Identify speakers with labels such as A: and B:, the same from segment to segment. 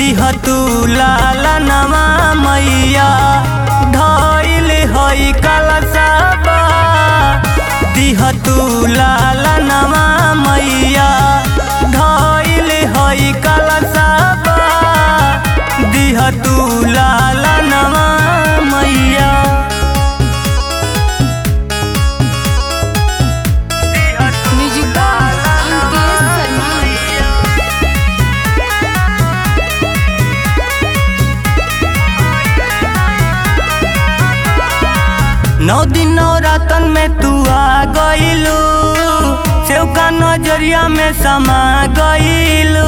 A: दिह तू लाला नवा मैया धइल हई कलशबा दिह तू लाला नवा मैया धइल हई कलशबा दिह तू लाला नवा मैया
B: म्यूजिक बाय अंकित शर्मा
A: नौ दिन नौ रातन में तू आ गईलू सेव का नजरिया में समा गईलू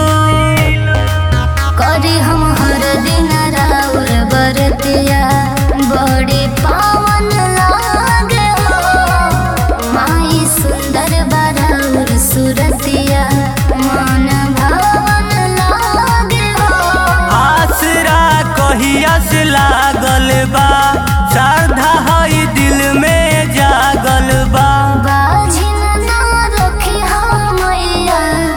C: करी हम हर दिन राउर बरतिया बड़ी पावन लागे हो माई सुंदर बराउर सुरतिया मन भावन लागे हो
A: आसरा कहिया से लागल बा श्रद्धा हई दिल में जागल बा
C: बाझिन ना रखी हम मैया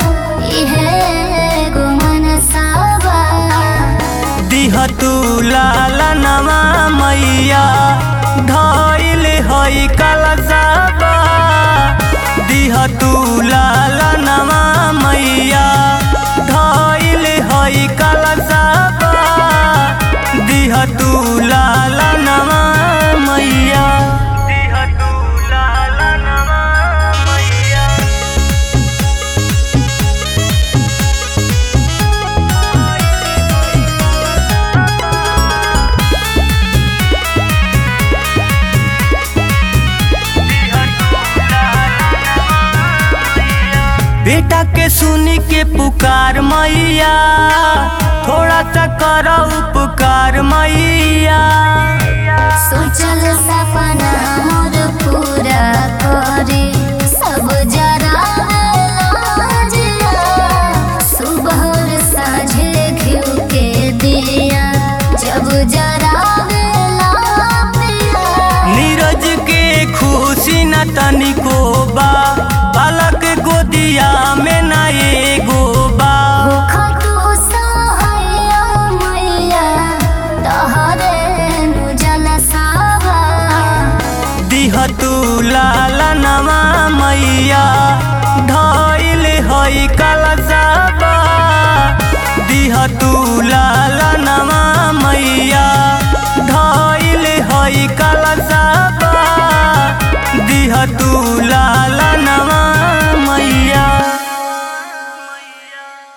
C: इहे गो मनसावा
A: दिह तू लाला नवा मैया धइल हई कलशबा दिह तू लाला नवा मैया धइल हई कलशबा दिह तू लाला नवा मैया दिह तू लाला नवा मैया बेटा के सुनी के पुकार मैया थोड़ा सा कर उपकार मैया
C: सोचल सपना मोर पूरा करे सब जरा लाजिया सुबह और साँझे घिउ के दिया जब जरा पिया
A: नीरज के खुशी न तनिको बा बालक गोदिया में न एगो बा
C: खतु सहैया मैया तहरे नु जलसावा
A: दिह तू लाला नवा मैया धइल हई कलशबा दिह तू लाला नवा मैया